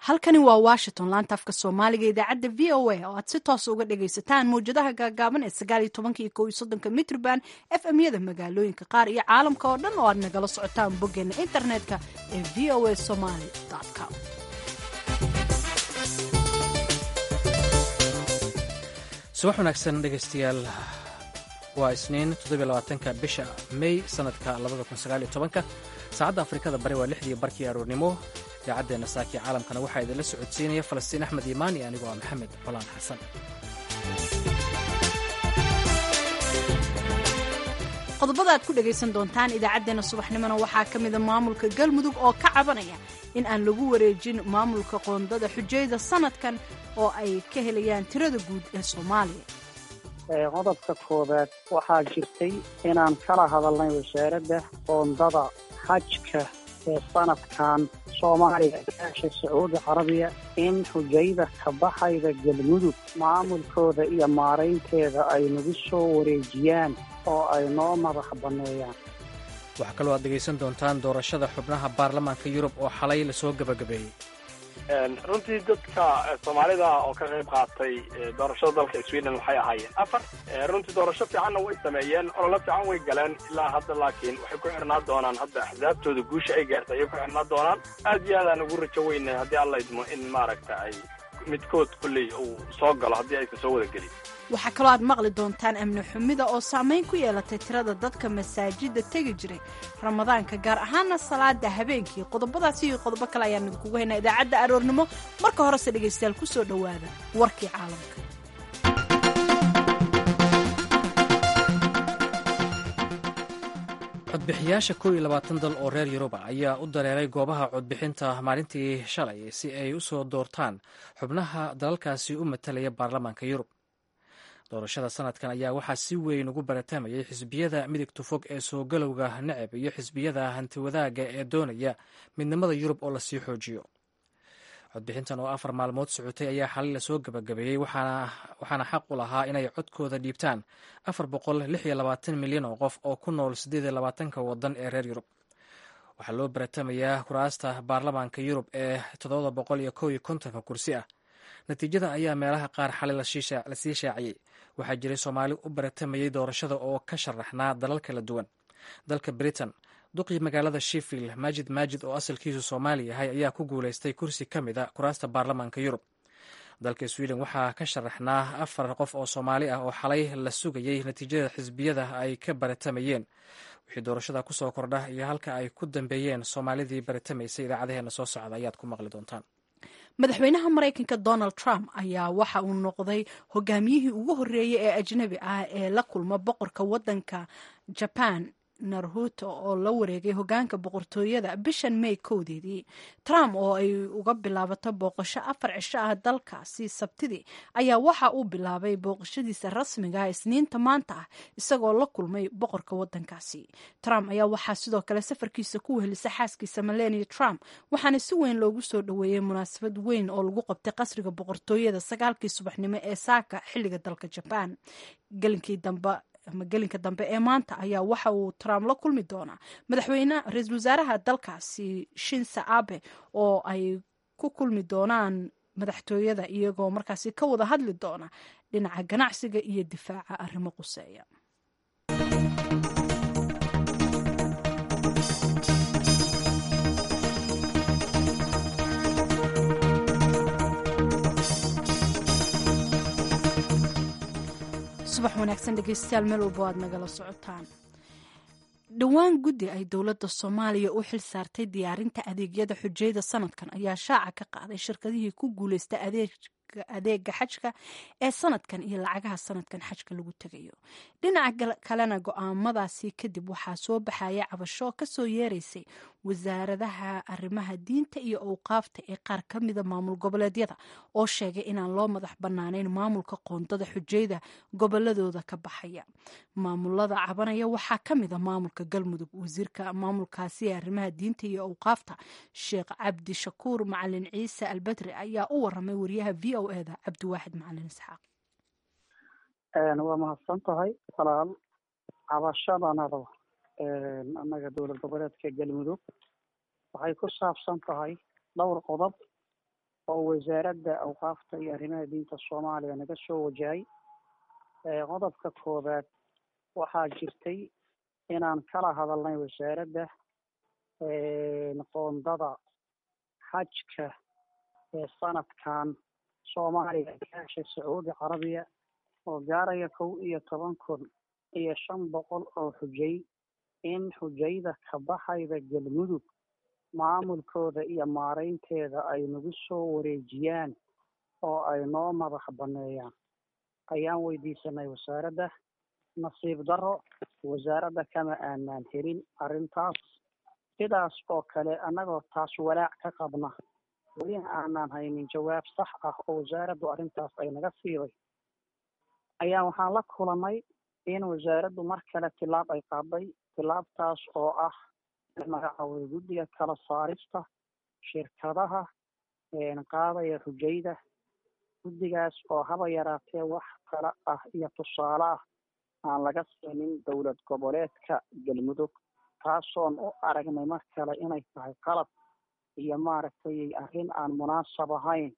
halkani waa washington laanta afka soomaaliga idaacadda v o a oo aad si toosa uga dhagaysataan mawjadaha gaagaaban ee sagaal iyo tobanka iyo kow iyo soddonka mitrban f m yada magaalooyinka qaar iyo caalamka oo dhan oo aad nagala socotaan boggeena internetka ee v o a somaly com subax wanaagsan dhegaystayaal waa isniin toddobylabaatanka bisha may sanadka labada kun sagaal iyo tobanka saacadda afrikada bari waa lixdii barkii aroornimo idaacaddeena saakii caalamkana waxaa idinla socodsiinaya falastiin axmed iimaani anigoo ah maxamed colaan xasan qodobada aad ku dhagaysan doontaan idaacaddeenna subaxnimona waxaa ka mida maamulka galmudug oo ka cabanaya in aan lagu wareejin maamulka qoondada xujayda sanadkan oo ay ka helayaan tirada guud ee soomaaliya qodobka koowaad waxaa jirtay inaan kala hadalnay wasaaradda qoondada xajka ee sanadkan soomaaliya gaasha sacuudi carabiya in xujayda ka baxayda galmudug maamulkooda iyo maaraynteeda ay nagu soo wareejiyaan oo ay noo madax banneeyaan waxaa kaloo aad dhegaysan doontaan doorashada xubnaha baarlamaanka yurub oo xalay lasoo gebagabeeyey runtii dadka soomaalida oo ka qayb qaatay doorashada dalka sweden waxay ahaayeen afar runtii doorasho fiicanna way sameeyeen ololo fiican way galeen ilaa hadda laakiin waxay ku xirnaa doonaan hadda axsaabtooda guusha ay gaartay ayay ku xirnaa doonaan aad iyo aadaan ugu rajo weynay haddii alla idmo in maaragta ay midkood kulley uu soo galo haddii aysan soo wada gelin waxaa kaloo aad maqli doontaan amni xumida oo saamayn ku yeelatay tirada dadka masaajidda tegi jiray ramadaanka gaar ahaana salaada habeenkii qodobadaasi iyo qodobo kale ayaan idinkugu haynaa idaacadda aroornimo marka horese dhegaystayaal ku soo dhowaada warkii caalamka codbixiyaasha kow iyo labaatan dal oo reer yuruba ayaa u dareeray goobaha codbixinta maalintii shalay si ay u soo doortaan xubnaha dalalkaasi u matalaya baarlamaanka yurub doorashada sanadkan ayaa waxaa si weyn ugu baratamayay xisbiyada midigta fog ee soo galowga necab iyo xisbiyada hantiwadaaga ee doonaya midnimada yurub oo lasii xoojiyo codbixintan oo afar maalmood socotay ayaa xalay lasoo gabagabeeyey waxaana xaq u lahaa inay codkooda dhiibtaan afar boqol lix iyo labaatan milyan oo qof oo ku nool siddeed iyo labaatanka waddan ee reer yurub waxaa loo baratamayaa kuraasta baarlamaanka yurub ee toddoba boqol iyo kow iyo kontonka kursi ah natiijada ayaa meelaha qaar xalay lasii shaaciyey waxaa jiray soomaali u baratamayay doorashada oo ka sharaxnaa dalal kala duwan dalka britain duqii magaalada sheffield maajid maajid oo asalkiisu soomaali yahay ayaa ku guulaystay kursi ka mid a kuraasta baarlamaanka yurub dalka sweden waxaa ka sharaxnaa afar qof oo soomaali ah oo xalay la sugayey natiijada xisbiyada ay ka baratamayeen wixii doorashada kusoo kordha iyo halka ay ku dambeeyeen soomaalidii baratamaysay idaacadaheena soo socda ayaad ku maqli doontaan madaxweynaha maraykanka donald trump ayaa waxa uu noqday hogaamiyihii ugu horreeyey ee ajnabi ah ee la kulma boqorka waddanka jaban naruto oo la wareegay hogaanka boqortooyada bishan may kowdeedii trump oo ay uga bilaabato booqasho afar cisho ah dalkaasi sabtidii ayaa waxa uu bilaabay booqashadiisa rasmiga ah isniinta maanta ah isagoo la kulmay boqorka wadankaasi trump ayaa waxaa sidoo kale safarkiisa ku wehelisa xaaskiisa melania trump waxaana si weyn loogu soo dhoweeyey munaasabad weyn oo lagu qabtay qasriga boqortooyada sagaalkii subaxnimo ee saaka xilliga dalka jabaan gelinkii dambe ama gelinka dambe ee maanta ayaa waxa uu trump la kulmi doonaa madaxweyne ra-iisul wasaaraha dalkaasi shinsa abe oo ay ku kulmi doonaan madaxtooyada iyagoo markaasi ka wada hadli doona dhinaca ganacsiga iyo difaaca arrimo quseeya subax wanaagsan dhegeystayaal meel walbo aad nagala socotaan dhowaan guddi ay dowladda soomaaliya u xil saartay diyaarinta adeegyada xujayda sanadkan ayaa shaaca ka qaaday shirkadihii ku guuleysta adeega xajka ee sanadkan iyo lacagaha sanadkan xajka lagu tegayo dhinaca kalena go-aamadaasi kadib waxaa soo baxaya cabasho kasoo yeereysay wasaaradaha arrimaha diinta iyo owqaafta ee qaar ka mida maamul goboleedyada oo sheegay inaan loo madax banaaneyn maamulka qoondada xujayda goboladooda ka baxaya maamulada cabanaya waxaa ka mida maamulka galmudug wasiirka maamulkaasi ee arrimaha diinta iyo owqaafta sheekh cabdi shakuur macalin ciise albedri ayaa u waramay wariyaha v o eda cabdiwaaxid macalin isxaaq waa mahadsan tahay walaal cabashadanada annaga dowlad goboleedka galmudug waxay ku saabsan tahay dhowr qodob oo wasaaradda awqaafta iyo arrimaha diinta soomaaliya naga soo wajahay qodobka koowaad waxaa jirtay inaan kala hadalnay wasaaradda qoondada xajka ee sanadkan soomaaliya gaasha sacuudi carabiya oo gaaraya kow iyo toban kun iyo shan boqol oo xujay in xujayda ka baxayda galmudug maamulkooda iyo maareynteeda ay nagu soo wareejiyaan oo ay noo madax banneeyaan ayaan weydiisanay wasaaradda nasiib darro wasaaradda kama aanaan helin arrintaas sidaas oo kale annagoo taas walaac ka qabna welina aanaan haynin jawaab sax ah oo wasaaraddu arrintaas ay naga siiday ayaa waxaan la kulanay in wasaaraddu mar kale tilaab ay qaaday tilaabtaas oo ah magacaaway guddiga kala saarista shirkadaha qaadaya xujayda guddigaas oo haba yaraatee wax kale ah iyo tusaale ah aan laga siinin dowlad goboleedka galmudug taasoon u aragnay mar kale inay tahay qalab iyo maaragtay arrin aan munaasab ahayn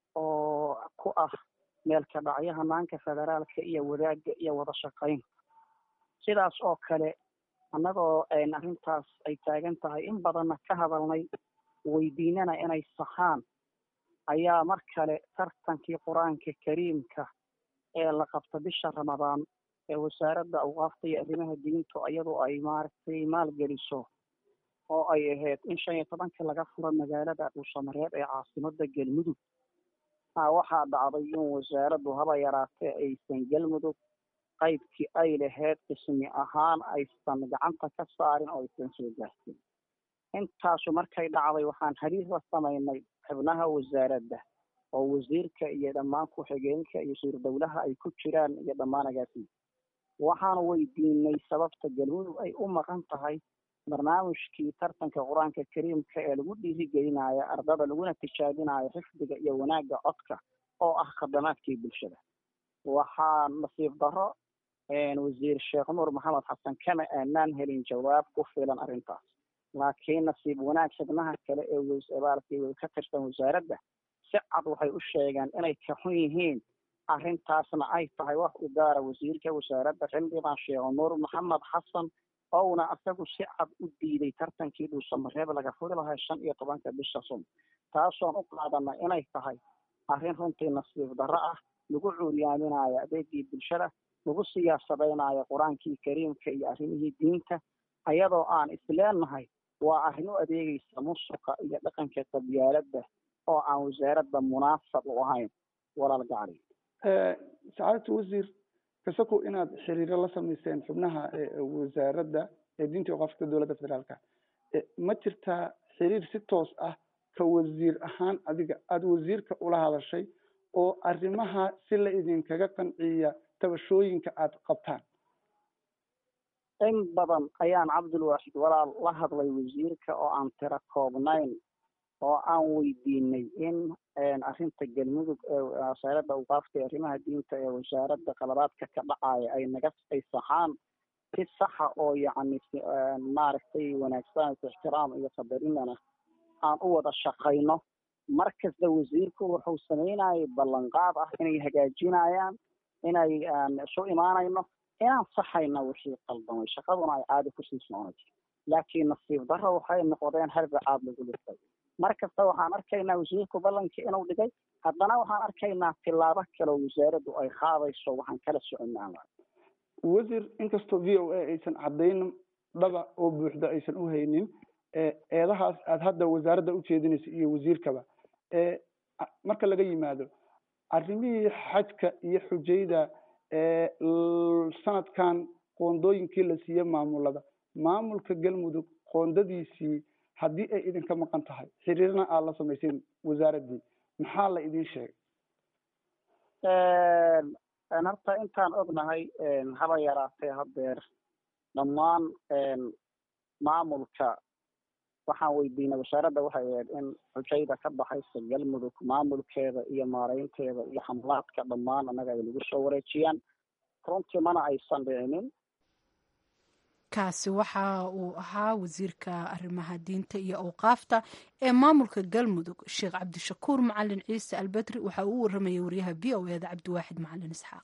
oo ku ah meelka dhacyo hanaanka federaalka iyo wadaagga iyo wada shaqayn sidaas oo kale annagoo arrintaas ay taagan tahay in badanna ka hadalnay weydiinana inay saxaan ayaa mar kale tartankii qur-aanka kariimka ee la qabta bisha ramadaan ee wasaaradda awqaafta iyo arrimaha diintu iyadoo ay maaragtay maalgeliso oo ay ahayd in shan iyo tobankii laga furo magaalada dhuusamareeb ee caasimada galmudug waxaa dhacday in wasaaraddu haba yaraatee aysan galmudug qaybkii ay lahayd qismi ahaan aysan gacanta ka saarin oo aysan soo gaarsin intaasu markay dhacday waxaan xiriir la samaynay xubnaha wasaaradda oo wasiirka iyo dhammaan ku-xigeenka iyo wasiir dowlaha ay ku jiraan iyo dhammaan agaasi waxaanu weydiinay sababta galmudug ay u maqan tahay barnaamijkii tartanka qur-aanka kariimka ee lagu dhiirigelinayo ardada laguna tijaabinayo xifdiga iyo wanaagga codka oo ah khadamaadkii bulshada waxaa nasiib darro wasiir sheekh nuur maxamed xasan kama aanaan helin jawaab ku filan arrintaas laakiin nasiib wanaag xubnaha kale ee baalkii ka tirsan wasaaradda si cad waxay u sheegeen inay ka xun yihiin arrintaasna ay tahay wax u gaara wasiirka wasaaradda xildhibaan sheekh nuur maxamed xasan ouna isagu si cad u diiday tartankii dhuusamareeb laga furi lahaa shan iyo tobanka bisha sun taasoon u qaadana inay tahay arrin runtii nasiib darro ah lagu cuuryaaminayo adeegii bulshada lagu siyaasadaynayo qur-aankii kariimka iyo arrimihii diinta ayadoo aan isleenahay waa arrin u adeegaysa musuqa iyo dhaqanka qabyaaladda oo aan wasaaradda munaasab u ahayn walaal gacri sacaadatu wasiir kasakow inaad xiriiro la samayseen xubnaha wasaaradda ee diinta oqaafka dowladda federaalka ma jirtaa xiriir si toos ah ka wasiir ahaan adiga aada wasiirka ula hadashay oo arrimaha si la idinkaga qanciya tabashooyinka aada qabtaan in badan ayaan cabdulwaaxid walaal la hadlay wasiirka oo aan tiro koobnayn oo aan weydiinay in arrinta galmudug ee wasaaradda awqaafta ee arrimaha diinta ee wasaaradda qaladaadka ka dhacaya ay naga ay saxaan si saxa oo yacni maaragtay wanaagsan ixtiraam iyo qadarinana aan u wada shaqayno mar kasta wasiirku wuxuu samaynayay ballanqaad ah inay hagaajinayaan inay isu imaanayno inaan saxayna wixii qaldamay shaqaduna ay caadi kusii soconayso laakiin nasiib darro waxay noqdeen harbacaad lagu dhirtay mar kasta waxaan arkaynaa wasiirku ballankii inuu dhigay haddana waxaan arkaynaa tilaabo kale oo wasaaraddu ay qaadayso waxaan kala soconaa wasiir inkastoo v o a aysan caddayn dhaba oo buuxda aysan u haynin eedahaas aada hadda wasaaradda ujeedinaysa iyo wasiirkaba marka laga yimaado arrimihii xajka iyo xujayda sanadkan qoondooyinkii la siiye maamulada maamulka galmudug qoondadiisii haddii ay idinka maqan tahay xiriirna aada la samayseen wasaaraddii maxaa la idin sheegay horta intaan ognahay haba yaraatee haddeer dhammaan maamulka waxaan weydiinay wasaaradda waxay ahayd in xujayda ka baxaysa galmudug maamulkeeda iyo maareynteeda iyo xamlaadka dhammaan annaga ay nagu soo wareejiyaan runtii mana aysan dhicinin kaasi waxa uu ahaa wasiirka arrimaha diinta iyo awqaafta ee maamulka galmudug sheekh cabdishakuur macalin ciise albedri waxa uu u waramayay wariyaha v o eda cabdiwaaxid macalin isxaaq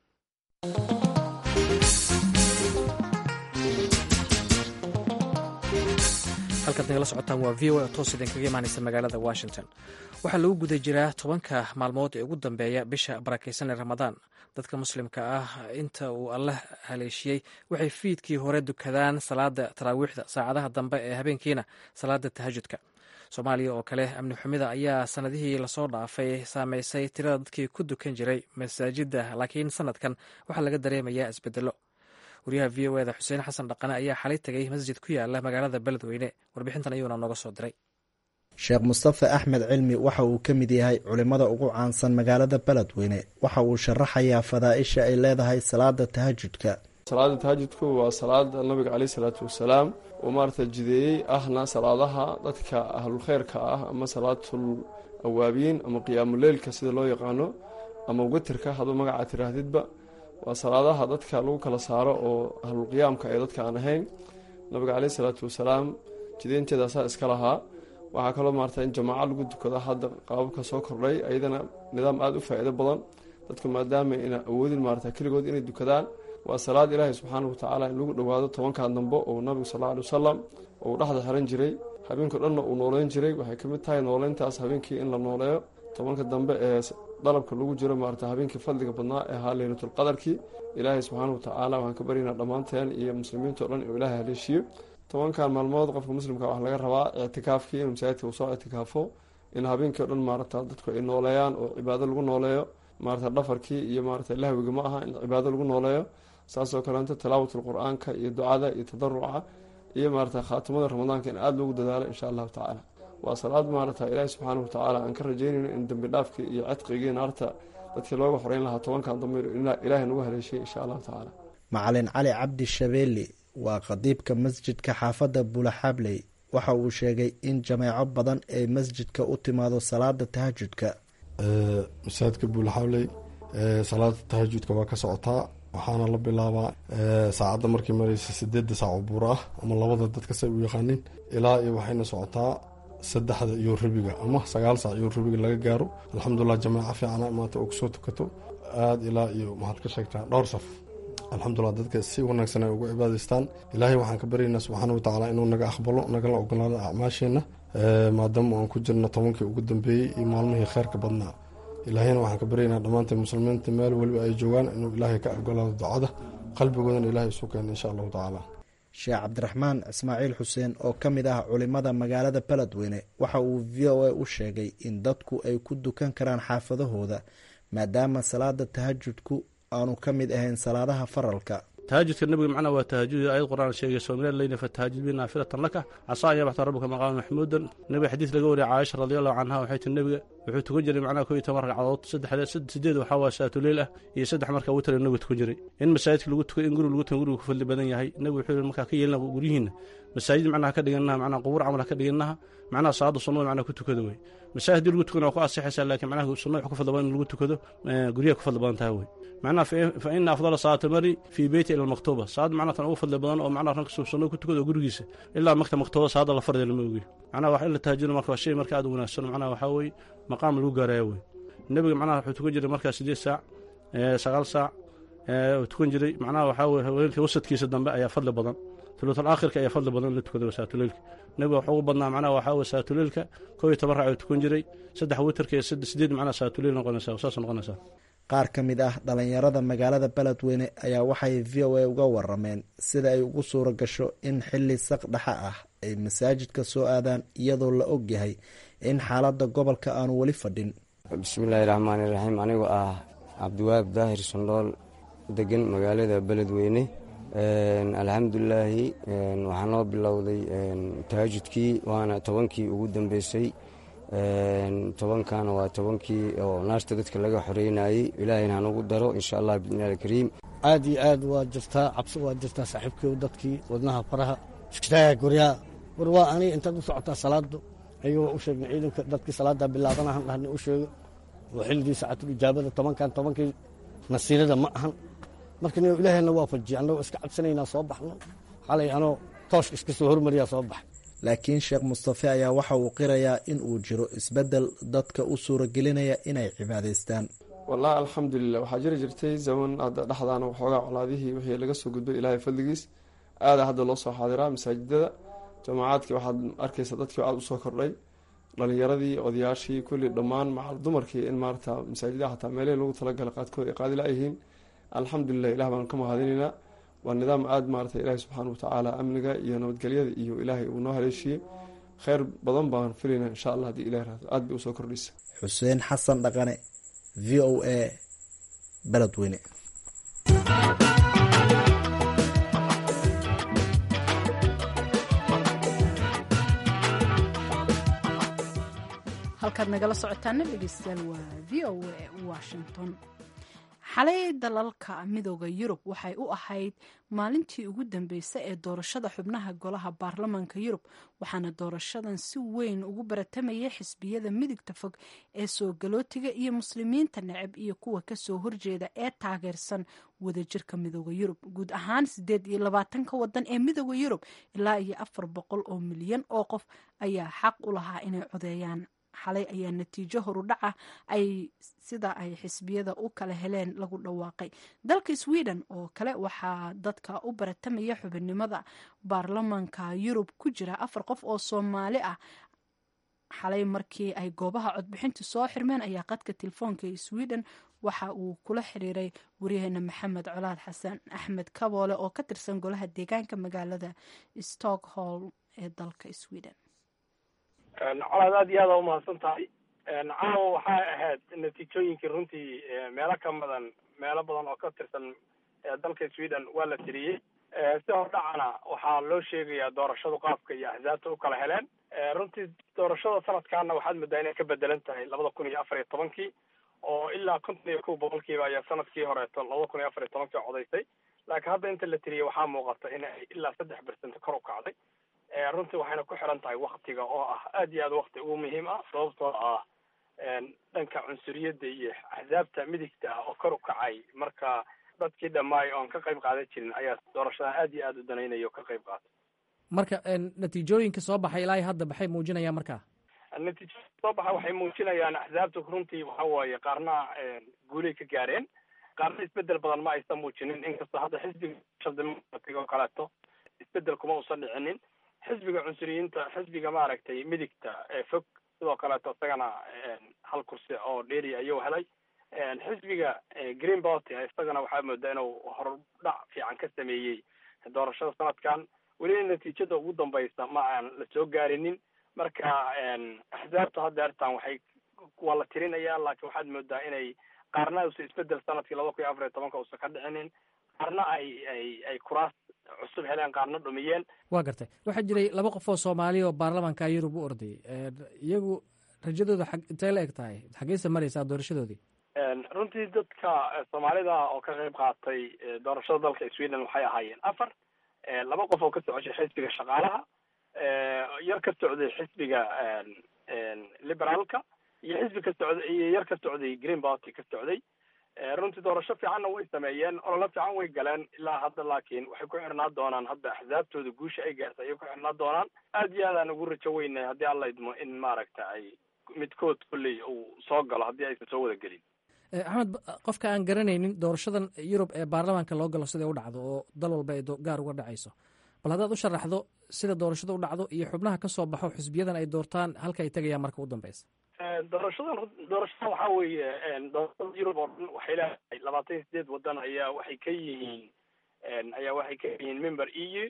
halkaad nagala socotaan waa v o a toos idinkaga imaanaysa magaalada washington waxaa lagu guda jiraa tobanka maalmood ee ugu dambeeya bisha barakaysan ee ramadaan dadka muslimka ah inta uu allah haleeshiyey waxay fiidkii hore dukadaan salaada taraawiixda saacadaha dambe ee habeenkiina salaada tahajudka soomaaliya oo kale amni xumida ayaa sanadihii lasoo dhaafay saameysay tirada dadkii ku dukan jiray masaajida laakiin sanadkan waxaa laga dareemayaa isbedelo wariyaha v o eda xuseen xasan dhaqane ayaa xalay tegay masjid ku yaala magaalada beledweyne warbixintan ayuuna nooga soo diray sheekh mustafe axmed cilmi waxa uu ka mid yahay culimmada ugu caansan magaalada beledweyne waxa uu sharaxayaa fadaaisha ay leedahay salaada tahajudka salaada tahajudku waa salaada nabiga caleyh salaatu wasalaam uu maarata jideeyey ahna salaadaha dadka ahlulkheyrka ah ama salaatul awaabiin ama qiyaamuleylka sida loo yaqaano ama witirka hadduu magaca tiraahdidba waa salaadaha dadka lagu kala saaro oo ahlulqiyaamka ee dadka aan ahayn nabiga caleyh salaatu wasalaam jideynteedaasaa iska lahaa waxaa kaloo maarata in jamaaco lagu dukado hadda qaababka soo kordhay ayadana nidaam aada u faa-iido badan dadku maadaama ina awoodin maarata keligood inay dukadaan waa salaad ilaahay subxaana watacaala in lagu dhowaado tobankan dambe oo nabigu sal alla alay wasalam uu dhexda xiran jiray habeenkao dhanna uu nooleyn jiray waxay ka mid tahay nooleyntaas habeenkii in la nooleeyo tobanka dambe ee dalabka lagu jiro maarata habeenkii fadliga badnaa ee ahaa leylatulqadarkii ilaahay subxaana watacaala waxaan ka baryaynaa dhammaanteen iyo muslimiinta o dhan inuu ilaahay haleeshiyo tobankan maalmood qofka muslimka waxaa laga rabaa ictikaafkii inuu masaajidka uu soo ictikaafo in habeenkii o dhan maarata dadku ay nooleeyaan oo cibaado lagu nooleeyo maarata dhafarkii iyo maarata lahwiga ma aha in cibaado lagu nooleeyo saasoo kaleeto tilaawatul qur-aanka iyo ducada iyo tadaruca iyo maarata khaatimada ramadaanka in aada loogu dadaalo insha allahu tacaala waa salaad maarata ilaahi subxaana watacaala aan ka rajeynayno in dembi dhaafkii iyo cidqigii naarta dadkii looga xoreyn lahaa tobankan dambe ilaahay nagu haleeshiyay insha allahu tacaala macalin cali cabdi shabeeli waa qadiibka masjidka xaafadda bulaxabley waxa uu sheegay in jameeco badan ay masjidka u timaado salaada tahajudka masaajidka buulaxabley salaada tahajudka waa ka socotaa waxaana la bilaabaa saacadda markii mareysa sideedda saac oo buur ah ama labada dadka say u yaqaanin ilaa iyo waxayna socotaa saddexda iyo rubiga ama sagaal saac iyo rubiga laga gaaro alxamdulilah jamaaco fiicana maanta oo kusoo tukato aada ilaa iyo maxaad ka sheegtaa dhowr saf alxamdulilah dadka si wanaagsan ay ugu cibaadaystaan ilaahay waxaan ka baryaynaa subxaana watacaala inuu naga aqbalo nagala ogolaado acmaasheenna maadaama aan ku jirno tobankii ugu dambeeyey iyo maalmihii kheyrka badnaa ilaahayna waxaan ka baryaynaa dhammaanteen muslimiinta meel weliba ay joogaan inuu ilaahay ka ogolaado ducada qalbigoodana ilaahay isu keena insha allahu tacaala sheekh cabdiraxmaan ismaaciil xuseen oo ka mid ah culimada magaalada beledweyne waxa uu v o a u sheegay in dadku ay ku dukan karaan xaafadahooda maadaama salaada tahajudku aanu ka mid ahayn salaadaha faralka tahajudka nebiga macnaa waa tahajud ayad qur-aan sheegayso min alleyli fatahajud bi naafilatan laka casaa an yabaxta rabbuka maqaama maxmuudan nebiga xadiis laga wariyay caaisha radiallahu canha waxay tii nebiga wuxuu tukan jiray macnaha ko iyo toban ragcadood saddexd sideed waxaa waa saatuleyl ah iyo saddex markaa witr nebiga tukan jiray in masaajidka lagu tukay in guri lagu tukan guriga ku fadli badan yahay nebigu wuxuu yihi markaa ka yeelina guryihiinna masaajid macnaha ka dhiganaha macnaha qubuur camal ha ka dhiganaha macnaha salaada sunnada macnaha ku tukado wey masaajid haddii lagu tukana waa ku asixaysaa laakiin macnaha sunnada wax ku fadli badan in lagu tukado guryaha ku fadli badan tahay wey macnaha fa ina afdala salaati mari fii beyti ila almaktuuba salaad macnaha tan ugu fadli badan oo macnaha ranka sunnada ku tukado gurigiisa ilaa makta maktuuba salaada la fardi lama ogiyo macnaha wax in la tahajuna marka waa shay marka aad u wanaagsan macnaha waxaa weeye maqaam lagu gaaraya wey nebiga macnaha wuxuu tukan jiray markaa sideed saac sagaal saac tukan jiray macnaha waxaa weye haweenka wasadkiisa dambe ayaa fadli badan tuluutal aakhirka ayaa fadli badan in la tukado saatuleylka nebiga waxaa ugu badnaa macnaha waxaa weye saatuleylka koo iyo toban raac tukan jiray saddex witarka iyo sideed macnaha saatuleyl noqonaysaa saas noqonaysaa qaar ka mid ah dhalinyarada magaalada beledweyne ayaa waxay v o a uga warameen sida ay ugu suura gasho in xili saq dhexa ah ay masaajidka soo aadaan iyadoo la ogyahay in xaalada gobolka aanu weli fadhin bismillaahi raxmaani raxiim anigoo ah cabdiwaab daahir sandhool degan magaalada beledweyne alxamdulilaahi waxaa noo bilowday tahajudkii waana tobankii ugu dambeysay tobankana waa tobankii oo naarta dadka laga xoreynayey ilaahayna hanugu daro insha allah biidni alkariim aad iyo aad waa jirtaa cabsi waa jirtaa saaxiibkii dadkii wadnaha faraha iskitaaga guryaa war waa aniga intaad u socotaa salaadu ayagoo u sheegna ciidanka dadkii salaada bilaabanahan dhahna u sheego oo xilligii saacatul ijaabada tobankan tobankii nasiirada ma ahan marka ilahayna waa fajiya annagoo iska cabsanaynaa soo baxno xalay anoo toosh iska soo hormariyaa soo baxay laakiin sheekh mustafe ayaa waxa uu qirayaa in uu jiro isbeddel dadka u suuragelinaya inay cibaadaystaan wallahi alxamdulilah waxaa jiri jirtay zaman hadda dhexdaana waxoogaa colaadihii wixii laga soo gudbay ilaahay fadligiis aada hadda loo soo xaadiraa masaajidada jamacaadkii waxaad arkaysa dadkii aada usoo kordhay dhalinyaradii odayaashii kulli dhammaan macal dumarkii in maarata masaajidaha xataa meelihii lagu talagalay qaadkood ay qaadi la-yihiin alxamdulilah ilah baan ka mahadinaynaa waa nidaam aada maarata ilaahi subxaana watacaala amniga iyo nabadgelyada iyo ilaahay uu noo haleeshiiyey kheyr badan baan filayna insha allah haddii ilah raado aada bay usoo kordhaysa xuseen xasan dhaqane v o a beledweyne halkaad nagala socotaana dhegeystayaal waa v o a washington xalay dalalka midooda yurub waxay u ahayd maalintii ugu dambeysay ee doorashada xubnaha golaha baarlamaanka yurub waxaana doorashadan si weyn ugu baratamayay xisbiyada midigta fog ee soo galootiga iyo muslimiinta necab iyo kuwa kasoo horjeeda ee taageersan wadajirka midooda yurub guud ahaan sideed iyo labaatanka wadan ee midooda yurub ilaa iyo afar boqol oo milyan oo qof ayaa xaq u lahaa inay codeeyaan xalay ayaa natiijo horudhaca ay sida ay xisbiyada u kala heleen lagu dhawaaqay dalka sweden oo kale waxaa dadka u baratamaya xubinnimada baarlamaanka yurub ku jira afar qof oo soomaali ah xalay markii ay goobaha codbixintu soo xirmeen ayaa qadka telefoonka ee sweden waxa uu kula xiriiray waryaheena maxamed colaad xasan axmed kaboole oo ka tirsan golaha deegaanka magaalada stockholm ee dalka sweden colaad aad iyo aada umahadsan tahay caawa waxay ahayd natiijooyinkii runtii meelo ka badan meelo badan oo ka tirsan dalka sweden waa la tiriyey si hordhacana waxaa loo sheegayaa doorashadu qaabka iyo axsaabta u kala heleen runtii doorashada sanadkaana waxaad moodaa inay ka bedelan tahay labada kun iyo afar iyo tobankii oo ilaa konton iyo kow boqolkiiba ayaa sanadkii horeeto labada kun iyo afar iyo tobankii codaysay laakiin hadda inta la tiriyey waxaa muuqata in ay ilaa saddex percent kor u kacday runtii waxayna ku xiran tahay waktiga oo ah aad iyo aad wakti ugu muhiim ah sababtoo ah dhanka cunsuriyadda iyo axsaabta midigta ah oo kor u kacay marka dadkii dhammaay oon ka qayb qaadan jirin ayaa doorashadan aad iyo aad u danaynaya oo ka qayb qaatay marka natiijooyinka soo baxay ilaa hadda maxay muujinayaan marka natiijooyinka soo baxa waxay muujinayaan axsaabta runtii waxa waaye qaarna guulay ka gaareen qaarna isbedel badan ma aysan muujinin inkastoo hadda xisbiga shaldemocratic oo kaleeto isbedel kuma usan dhicinin xisbiga cunsuriyiinta xisbiga maaragtay midigta ee fog sidoo kaleeto isagana hal kursi oo dheeri ayuu helay xisbiga green party isagana waxaa moodaa inuu hordhac fiican ka sameeyey doorashada sanadkan weliba natiijada ugu dambaysa ma aan la soo gaarinin marka axsaabta hadda artan waxay waa la tirinayaa laakiin waxaad moodaa inay qaarna usa isbedel sanadkii laba kun iyo afar iyo tobanka usan ka dhicinin qaarna ay ay ay kuraas cusub heleen qaarna dhumiyeen waa gartay waxaa jiray laba qof oo soomaaliya oo baarlamaanka yurub u ordayay iyagu rajadooda xag intay la eg tahay xaggeysa maraysaa doorashadoodii runtii dadka soomaalida oo ka qayb qaatay doorashada dalka sweden waxay ahaayeen afar laba qof oo ka socoshay xisbiga shaqaalaha yar ka socday xisbiga liberaalka iyo xisbi ka socday iyo yar ka socday green party ka socday runtii doorasho fiicanna way sameeyeen ololo fiican way galeen ilaa hadda laakiin waxay ku xirnaa doonaan hadda axsaabtooda guusha ay gaartay ayay ku xirnaa doonaan aad iyo aadaan ugu rajo weynay haddii alla idmo in maaragta ay midkood kolley uu soo galo haddii aysan soo wada gelin axmed qofka aan garanaynin doorashadan yurub ee baarlamaanka loo galo siday u dhacdo oo dal walba ay gaar uga dhacayso bal haddaad u sharaxdo sida doorashada u dhacdo iyo xubnaha ka soo baxo xisbiyadan ay doortaan halka ay tegayaan marka u dambeysa doorashadan doorashadan waxaa weeye doorashada yurub oo dhan waxay leedahay labaatan iyo sideed wadan ayaa waxay ka yihiin ayaa waxay ka yihiin member e u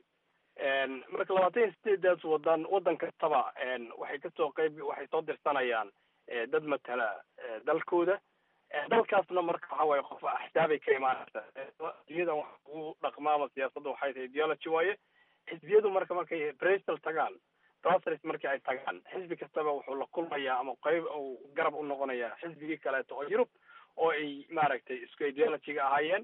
marka labaatan iyo sideedaas wadan wadan kastaba waxay kasoo qeyb waxay soo dirsanayaan dad matala dalkooda dalkaasna marka waxa waaye qof axsaabay ka imaanaysa xisbiyadan wax ugu dhaqmaama siyaasadda waxay tahay ideology waaye xisbiyadu marka markay bristol tagaan brasels markii ay tagaan xisbi kastaba wuxuu la kulmayaa ama qeyb uu garab u noqonayaa xisbigii kaleeto oo yurub oo ay maaragtay isku ideologyga ahaayeen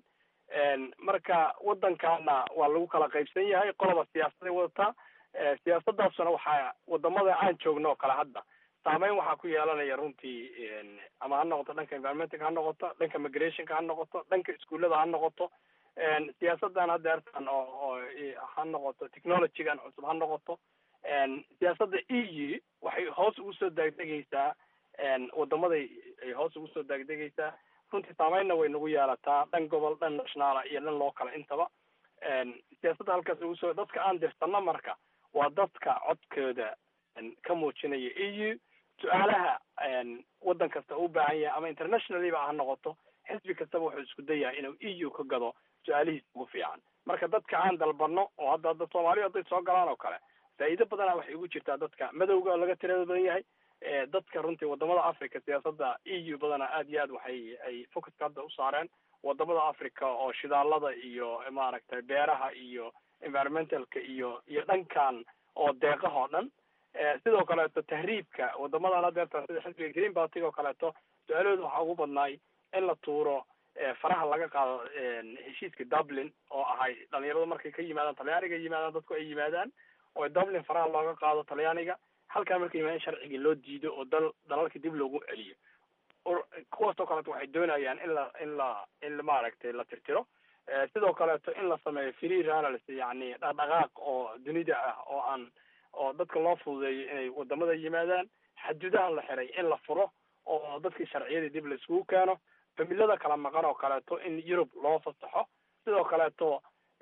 marka waddankaana waa lagu kala qaybsan yahay qoloba siyaasaday wadataa siyaasadaasuna waxaa wadamada aan joogno oo kale hadda saameyn waxaa ku yeelanaya runtii ama ha noqoto dhanka environmentalka ha noqoto dhanka migrationka ha noqoto dhanka iskuullada ha noqoto siyaasadan hadeertan oo oo ha noqoto technologygan cusub ha noqoto siyaasadda e u waxay hoos ugu soo daagdegaysaa wadamaday ay hoos ugu soo daagdegaysaa runtii saameynna way nagu yeelataa dhan gobol dhan nationaala iyo dhan loo kala intaba siyaasadda halkaas ugu soo dadka aan dirsanno marka waa dadka codkooda ka muujinaya e u su-aalaha waddan kasta u baahan yahay ama internationallyba ha noqoto xisbi kastaba wuxuu isku dayahay inuu e u ka gado su-aalihiisa ugu fiican marka dadka aan dalbano oo hadda hadda soomaaliya hadday soo galaan oo kale faa'iido badana waxay ugu jirtaa dadka madowga oo laga tirada badan yahay dadka runtii wadamada africa siyaasadda e u badana aad iyo aad waxay ay focuska hadda u saareen wadamada africa oo shidaalada iyo maaragtay beeraha iyo environmentalka iyo iyo dhankan oo deeqaha oo dhan sidoo kaleeto tahriibka wadamadan hadeerta sida xisbiga green party oo kaleeto su-aalahooda waxaa ugu badnaay in la tuuro faraha laga qaado heshiiska dublin oo ahay dhalinyaradu markay ka yimaadaan talyaaniga yimaadaan dadku ay yimaadaan oo dublin faraha looga qaado talyaaniga halkaa markay yimaadaan sharciga loo diido oo dal dalalka dib loogu celiyo kuwaas oo kaleeto waxay doonayaan in la in la in maaragtay la tirtiro sidoo kaleeto in la sameeyo free rallies yani dhaqdhaqaaq oo dunida ah oo aan oo dadka loo fududeeyo inay wadamada yimaadaan xaduudaha la xiray in la furo oo dadkii sharciyadii dib la iskugu keeno familada kala maqan oo kaleeto in yurub loo fasaxo sidoo kaleeto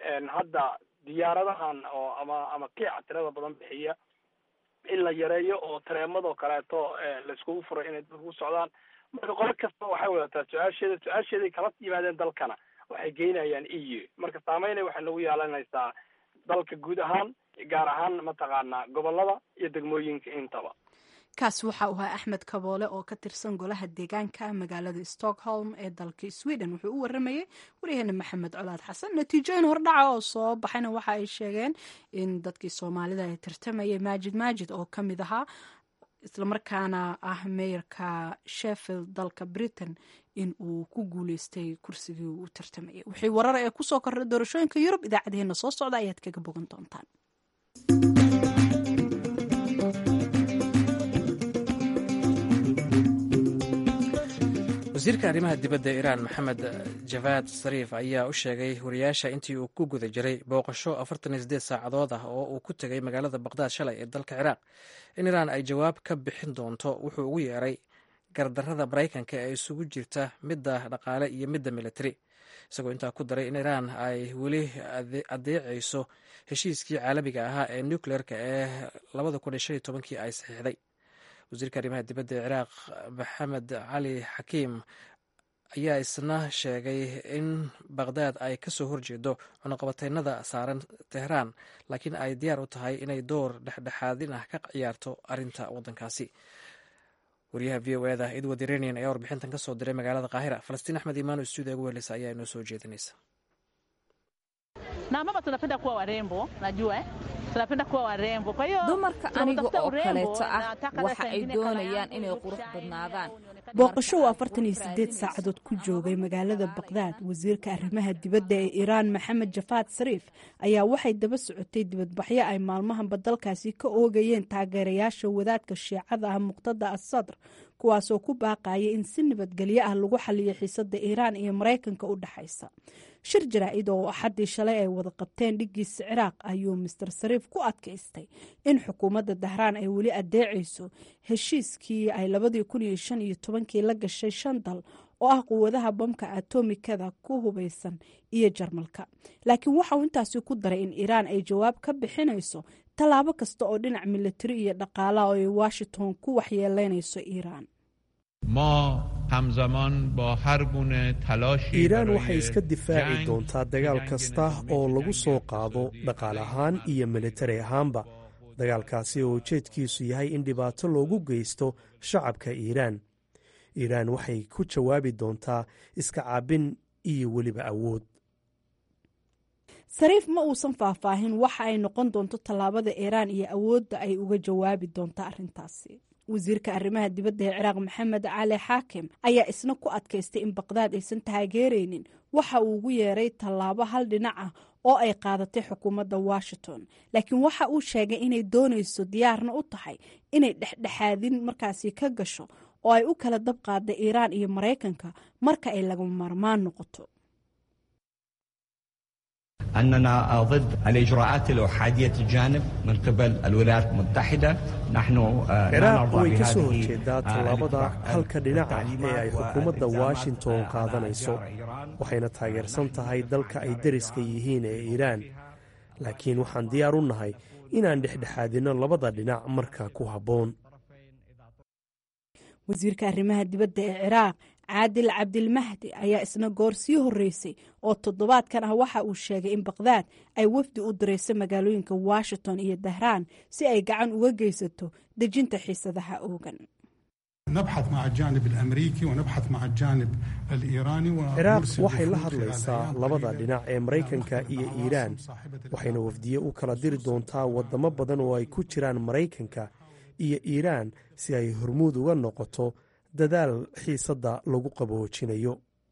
hadda diyaaradahan oo ama ama kiica tirada badan bixiya in la yareeyo oo tareemadoo kaleeto laiskugu furay inay dadku socdaan marka qolo kasta waxay wadataa su-aasheeda su-aasheeday kala yimaadeen dalkana waxay geynayaan e u marka saameynay waxay nagu yeelanaysaa dalka guud ahaan gaar ahaan mataqaanaa gobolada iyo degmooyinka intaba kaas waxa uu ahaa axmed kaboole oo ka tirsan golaha deegaanka magaalada stockholm ee dalka sweden wuxuu u waramayey waryaheena maxamed colaad xasan natiijooyin hordhaca oo soo baxayna waxa ay sheegeen in dadkii soomaalida ay tartamayay maajid maajid oo ka mid ahaa islamarkaana ah meeyarka sheffield dalka britain in uu ku guuleystay kursigii uu tartamayay wixii warar ee kusoo kordhay doorashooyinka yurub idaacadeena soo socda ayaad kaga bogan doontaan wasiirka arrimaha dibadda ee iiraan maxamed javaad sariif ayaa u sheegay wariyaasha intii uu ku guda jiray booqasho afartan iyo sideed saacadood ah oo uu ku tegay magaalada baqdaad shalay ee dalka ciraaq in iiraan ay jawaab ka bixin doonto wuxuu ugu yeeray gardarrada maraykanka ee isugu jirta midda dhaqaale iyo midda militari isagoo intaa ku daray in iiraan ay weli adeecayso heshiiskii caalamiga ahaa ee nucleerka ee labada kun iyo shan iyo tobankii ay saxiixday wasiirka arrimaha dibadda ee ciraaq maxamed cali xakiim ayaa isna sheegay in baqdaad ay ka soo horjeedo cunuqabateynada saaran tehraan laakiin ay diyaar u tahay inay door dhexdhexaadin ah ka ciyaarto arrinta waddankaasi wariyaha v o eda edward iranian ayaa warbixintan ka soo diray magaalada qaahira falastiin axmed imaano stuudiga ugu heleysa ayaa inoo soo jeedinaysa dumarka aniga oo kaleeto ah waxa ay doonayaan inay qurux badnaadaan booqasho uu afartan iyo sideed saacadood ku joogay magaalada baqdaad wasiirka arrimaha dibadda ee iiraan maxamed jafaad sariif ayaa waxay daba socotay dibadbaxyo ay maalmahanba dalkaasi ka oogayeen taageerayaasha wadaadka shiicada ah muqtada asadr kuwaasoo ku baaqaya in si nabadgelyo ah lagu xaliyo xiisada iiraan iyo maraykanka u dhexaysa shir jaraa-id oo axaddii shalay ay wada qabteen dhigiisa ciraaq ayuu master sariif ku adkaystay in xukuumadda dahraan ay weli adeecayso heshiiskii ay labadii kun iyo shan iyo tobankii la gashay shan dal oo ah quwadaha bamka atomikada ku hubaysan iyo jarmalka laakiin waxa uu intaasi ku daray in iiraan ay jawaab ka bixinayso tallaabo kasta oo dhinac militari iyo dhaqaalaha oo ay washington ku waxyeeleynayso iiraan iiraan waxay iska difaaci doontaa dagaal kasta oo lagu soo qaado dhaqaale ahaan iyo militari ahaanba dagaalkaasi oo ujeedkiisu yahay in dhibaato loogu geysto shacabka iiraan iiraan waxay ku jawaabi doontaa iska caabin iyo weliba awood sariif ma uusan faahfaahin waxa ay noqon doonto tallaabada iiraan iyo awoodda ay uga jawaabi doonto arrintaasi wasiirka arrimaha dibadda ee ciraaq maxamed cali xaakim ayaa isna ku adkaystay in baqdaad aysan taageeraynin waxa uu ugu yeeray tallaabo hal dhinac ah oo ay qaadatay xukuumadda washington laakiin waxa uu sheegay inay doonayso diyaarna u tahay inay dhexdhexaadin markaasi ka gasho oo ay u kala dab qaada iiraan iyo maraykanka marka ay lagama maarmaan noqoto أننا ضد الإجراءات الأحادية الجانب من قبل الولايات المتحدة نحن لا ciraaq نرضى way ka soo بهذه horjeedaa tallaabada halka dhinaca ee ay xukuumadda washington qaadanayso waxayna taageersan tahay dalka ay deriska yihiin ee iiraan laakiin waxaan diyaar u nahay inaan dhexdhexaadinno labada dhinac marka ku habboon wasiirka arrimaha dibadda ee ciraaq caadil cabdilmahdi ayaa isna goor sii horreysay oo toddobaadkan ah waxa uu sheegay in bakhdad ay wafdi u dirayso magaalooyinka washington iyo dahraan si ay gacan uga geysato dejinta xiisadaha oogan نبحث مع الجانب الامريكي ونبحث مع الجانب الايراني ciraaq ونرسل waxay la وفود خلال hadlaysaa الأيام labada القريبة dhinac ee maraykanka iyo iiraan waxayna wafdiye u kala diri doontaa waddamo badan oo ay ku jiraan maraykanka iyo iiraan si ay hormuud uga noqoto dadaal xiisadda lagu qaboojinayo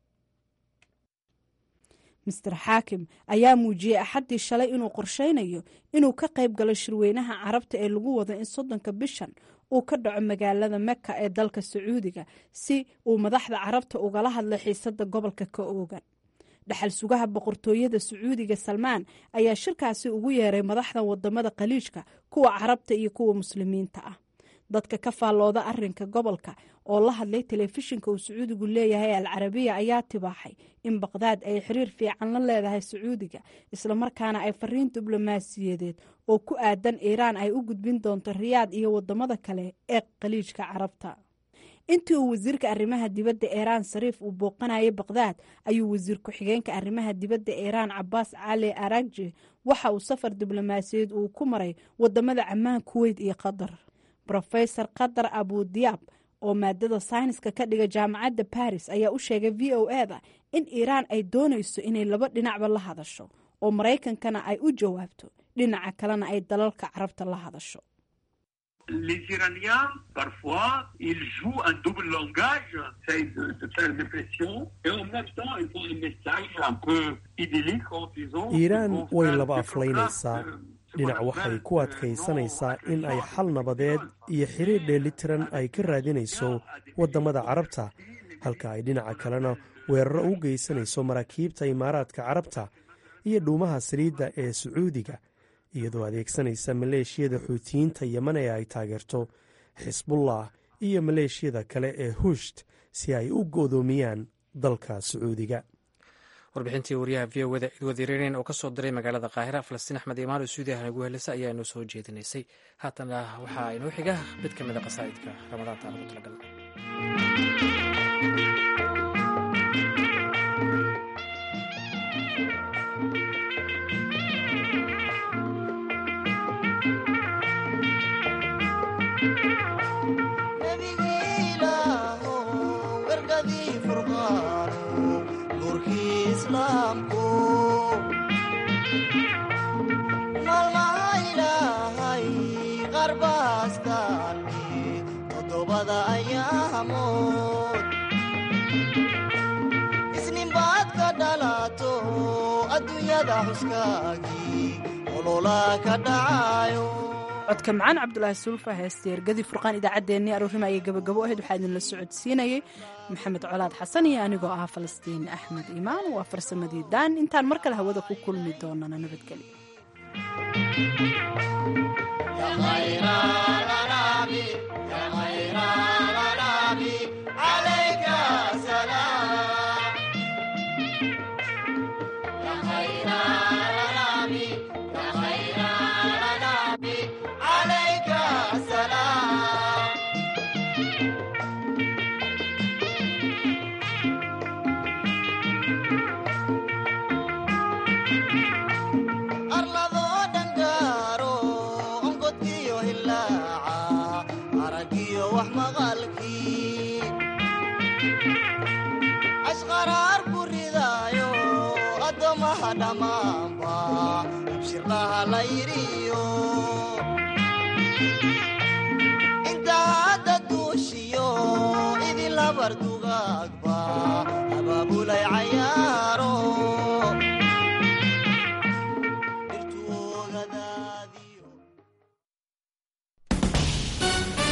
master xaakim ayaa muujiyey axaddii shalay inuu qorsheynayo inuu ka qayb galo shirweynaha carabta ee lagu wado in soddonka bishan uu ka dhaco magaalada meka ee dalka sacuudiga si uu madaxda carabta ugala hadlo xiisadda gobolka ka oogan dhaxal sugaha boqortooyada sacuudiga salmaan ayaa shirkaasi ugu yeeray madaxda wadamada khaliijka kuwa carabta iyo kuwa muslimiinta ah dadka ka faallooda arinka gobolka oo la hadlay telefishinka uu sacuudigu leeyahay al carabiya ayaa tibaaxay in baqdaad ay xiriir fiican la leedahay sacuudiga islamarkaana ay fariin diblomaasiyadeed oo ku aadan iiraan ay u gudbin doonto riyaad iyo wadamada kale ee khaliijka carabta intii uu wasiirka arrimaha dibadda iiraan sariif uu booqanayay baqdaad ayuu wasiir ku-xigeenka arrimaha dibadda iiraan cabaas cali aragji waxa uu safar diblomaasiyadeed uu ku maray wadamada camaan kuweyt iyo qatar rofesor qatar abudiyaab oo maadada sayniska ka dhiga jaamacadda baris ayaa u sheegay v o e da in iiraan ay doonayso inay laba dhinacba la hadasho oo maraykankana ay u jawaabto dhinaca kalena ay dalalka carabta la hadasho Les Iraniens, parfois, ils jouent un double langage, essayent de, de faire des pressions, et en même temps, ils font un message un peu idyllique en disant... iiraan way laba aflaynaysaa dhinac waxay ku adkaysanaysaa in ay xal nabadeed iyo xiriir dheelitiran ay ka raadinayso waddamada carabta halka ay dhinaca kalena weeraro u geysanayso maraakiibta imaaraadka carabta iyo dhuumaha saliidda ee sacuudiga iyadoo adeegsanaysa maleeshiyada xuutiyiinta yeman ee ay taageerto xisbullah iyo maleeshiyada kale ee hushd si ay u go'doomiyaan dalka sacuudiga warbixintii wariyaha v o da idwadiireen oo ka soo diray magaalada qaahira falastiin axmed imaano suudiya nagu helisa ayaa inoo soo jeedinaysay haatana waxaa inoo xiga mid ka mid a qasaa'idka ramadaanta aan ugu talagalna maalmaha ilaahay qarbaastalmi todobada ayaamood isninbaad ka dhalato adduunyada xuskaagii olola ka dhacayo codka macaan cabdulaahi sulfa heesta ergadii furqaan idaacaddeenii aroorima ayay gabagabo ahayd waxaa idinla socodsiinayey maxamed colaad xasan iyo anigoo ah falastiin axmed imaan waa farsamadii daan intaan mar kale hawada ku kulmi doonana nabadgelyo arladoo dhangaaro onkodkiyo hilaaca aragiyo wax maqalkii ashqaraar ku ridaayo addoommaha dhammaanba abshirlaha la yidhiyo inta hadda duushiyo idin labardu